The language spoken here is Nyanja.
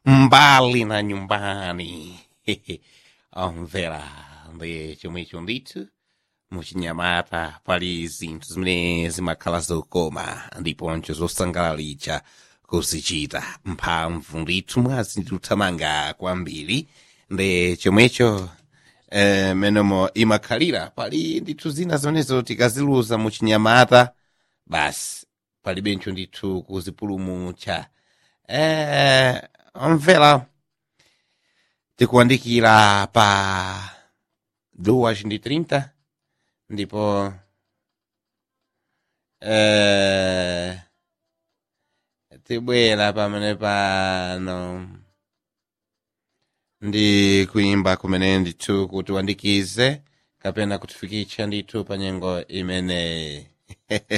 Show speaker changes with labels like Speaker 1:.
Speaker 1: mbali na nyumbani omvera ndi chomwe icho ndithu muchinyamata pali zinthu zimene zimakhala zokoma ndiponso zosangalatsa kuzichita mphamvu ndithu mwazituthamanga kwambiri ndi chomwecho eh, menomo imakhalira pali ndithu zina zimenezo tikaziluza muchinyamata basi palibenso ndithu kuzipulumutsa eh, omvera tikuandikira pa 2:30 ndipo eh, tibwera pamene pano ndi kuimba kumene ndithu kutiwandikize kapena kutifikitsa ndithu pa nyengo imeneyi